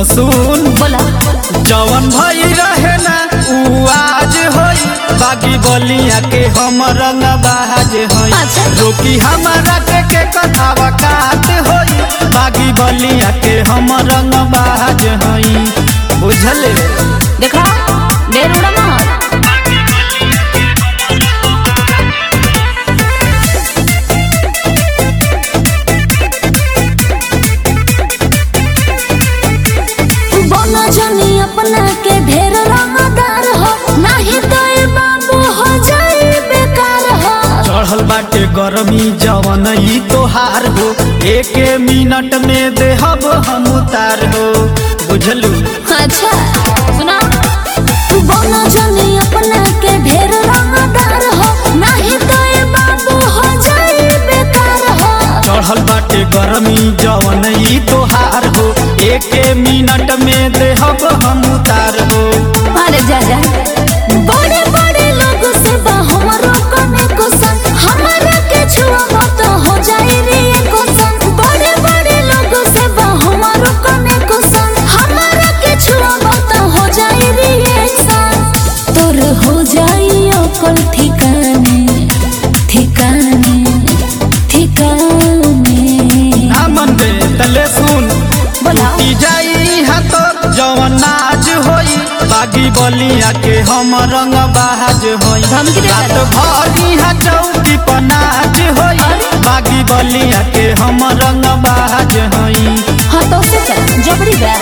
तो सुन बोला जवन भई रहे ना उ आज होई बागी बलिया के हम रंग बाज होई अच्छा। रोकी हमारा के के कथावा कात होई बागी बलिया के हम रंग बाज होई बुझले देखा ढेर उड़ा मत बना जनी अपना के ढेर रंगदार हो नाही तो ए बाबू हो जाए बेकार हो चढ़ल बाटे गरमी जवन ई तोहार हो एक मिनट में देहब हम उतार हो बुझलू अच्छा सुना बना जनी अपना के ढेर रंगदार हो नाही तो ए बाबू हो जाए बेकार हो चढ़ल बाटे गरमी जवन ई तोहार हो एक मिनट में देहब हम उतार हो अरे जा जा बड़े बड़े लोग से बा हमरो कने को संग हमारा के छुआ तो हो जाए रे को संग बड़े बड़े लोग से बा हमरो कने को संग हमारा के छुआ तो हो जाए रे संग तोर हो जाई अकल ठिकाने ठिकाने ठिकाने ना मन दे तले सुन बोला टूटी जाई हाथ जवन नाच होई बागी बलिया के हम रंग बाज होई धमकी दे रात तारे। भर इहाँ चौकी पर नाच होई अरे। बागी बलिया के हम रंग बाज होई हाँ तो से चल जबरी बा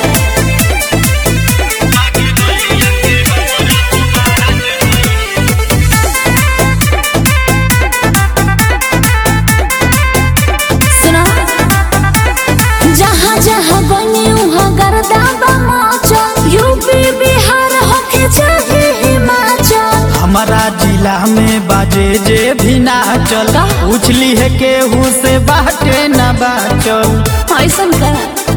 सुना जहाँ जहाँ बनी वहाँ गर्दा बमाचा यूपी बिहार होके चाहे हिमाचल हमारा जिला में बाजे जे भी नाचल का? पूछली है केहू से बाटे न बाचल ऐसन का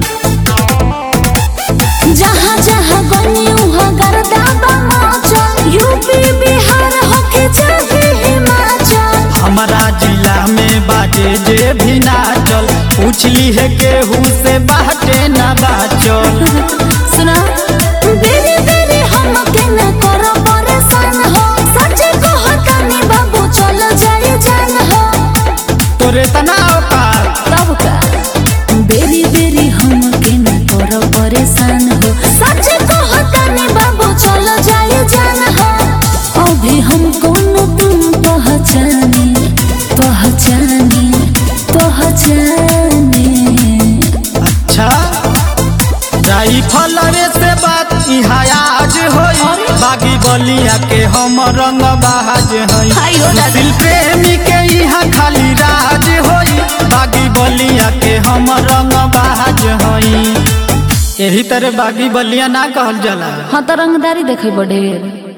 जहाँ जहाँ बनी वहाँ गर्दा बमाचा यूपी बिहार होके चाहे हिमाचल हमारा जिला में बाजे जे भी नाचल पूछली है केहू से बाटे न बाचल सुना बेरी बेरी हमके न करो परेशान हो सच कहतानी बाबू चलो जाए जान हो तोरे तनाव पार तब का बेरी बेरी हमके न करो परेशान हो सच कहतानी बाबू चलो जाए जान हो अभी हम कोनो तुम पहचाने पहचाने पहचाने अच्छा जाई फलरे से बात इहाँ आज होई बागी बलिया के हम रंग बाज हाय हई हो दादा। दिल प्रेमी के यहाँ खाली राज होई बागी बलिया के हम रंग बाज हई यही तरह बागी बलिया ना कहल जाला हाँ तो रंगदारी देखे बड़े